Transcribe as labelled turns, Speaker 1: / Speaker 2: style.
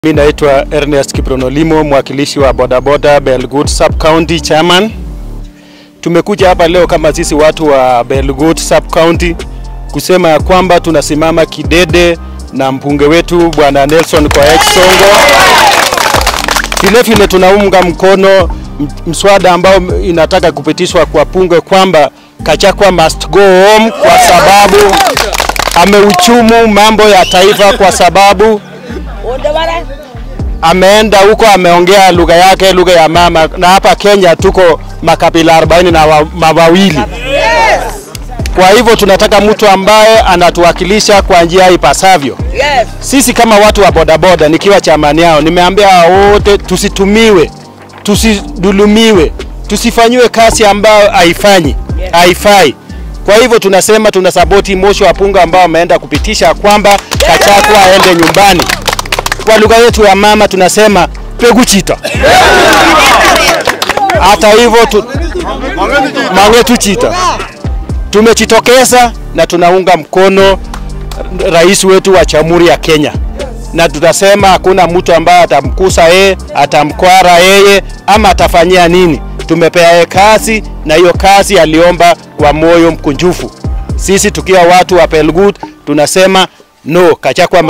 Speaker 1: Mimi naitwa Ernest Kipronolimo, mwakilishi wa bodaboda Belgut Sub County Chairman. Tumekuja hapa leo kama sisi watu wa Belgut Sub County kusema ya kwamba tunasimama kidede na mbunge wetu bwana Nelson Koech Songo. Vile vile tunaunga mkono mswada ambao inataka kupitishwa kwa bunge kwamba Kachakwa must go home kwa sababu ameuchumu mambo ya taifa kwa sababu ameenda huko ameongea lugha yake, lugha ya mama, na hapa Kenya tuko makabila 40 na wa- mawawili. Kwa hivyo tunataka mtu ambaye anatuwakilisha kwa njia ipasavyo.
Speaker 2: Yes.
Speaker 1: Sisi kama watu wa bodaboda, nikiwa chamani yao, nimeambia hao wote tusitumiwe, tusidulumiwe, tusifanyiwe kazi ambayo haifanyi haifai. Kwa hivyo tunasema tuna sapoti moshi wa punga ambao wameenda kupitisha kwamba Kachakwa aende nyumbani. Kwa lugha yetu ya mama tunasema peguchita. Hata hivyo tu, mangetu chita tumejitokeza na tunaunga mkono rais wetu wa Jamhuri ya Kenya, na tutasema hakuna mtu ambaye atamkusa yeye, atamkwara yeye ama atafanyia nini. Tumepea yeye kazi, na hiyo kazi aliomba kwa moyo mkunjufu. Sisi tukiwa watu wa Pelgut tunasema no, Kachakwa